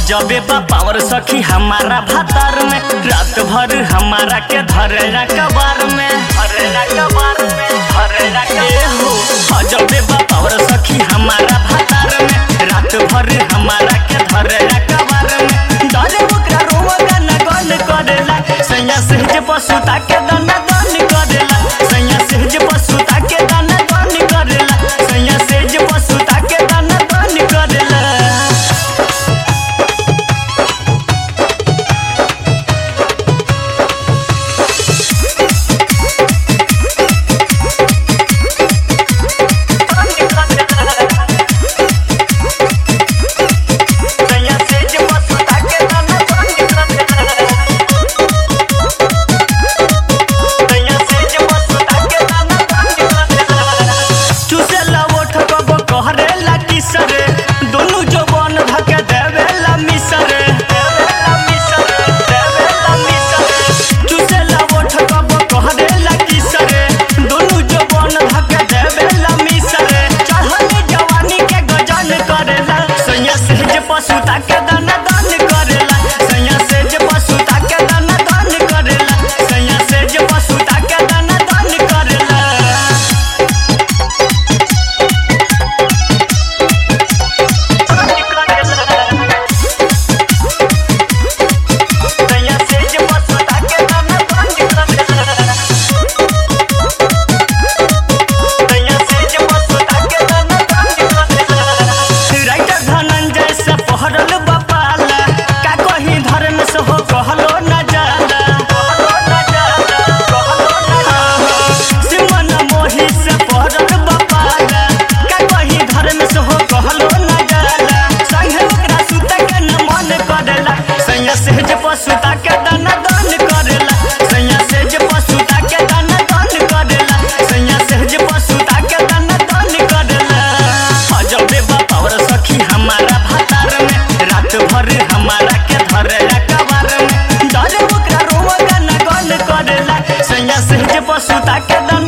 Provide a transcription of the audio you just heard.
अजबे बा पावर सखी हमारा भातार में रात भर हमारा के धरेला कबार में धरेला कबार में धरेला के हो अजबे बा पावर सखी हमारा भातार में रात भर हमारा के धरेला कबार में डरे ओकरा रोवा गाना गन करेला सैया सहज पशुता के दाना दान करेला सैया सहज पशुता के दाना दान करेला सैया सहज पशुता के दाना दान करेला सैया सहज पशुता के दाना दान करेला सैया सहज पशुता के दाना दान करेला चुसेला ओठ कब कहरेला किसरे दोनों जवान धके देवेला मिसरे देवेला मिसरे देवेला मिसरे चुसेला ओठ कब कहरेला किसरे दोनों जवान धके देवेला मिसरे चढ़ल जवानी के गजन करेला सैया सहज पशुता के दाना दान करेला सैया सहज पशुता के दाना दान करेला सैया सहज पशुता के दाना दान करेला सैया सहज पशुता के दाना दान करेला सैया सहज पशुता के दाना दान करेला राइटर धनंजय से पहरल बपाला का कहीं धर्म से हो कहलो न जाला कहलो न जाला कहलो न जाला सिमन मोही से पहरल बपाला का कहीं धर्म से हो कहलो न जाला संगे ओकरा सुता के न मन करेला सैया सहज पशुता के दाना दान करेला सैया सहज पशुता के दाना दान करेला सैया सहज पशुता के दाना दान करेला अजबे बापावर सखी हमारा भातार में रात भर हमारा के धरेला कबार में डरे ओकरा रोवा गाना गन करेला सैया सहज पशुता के दाना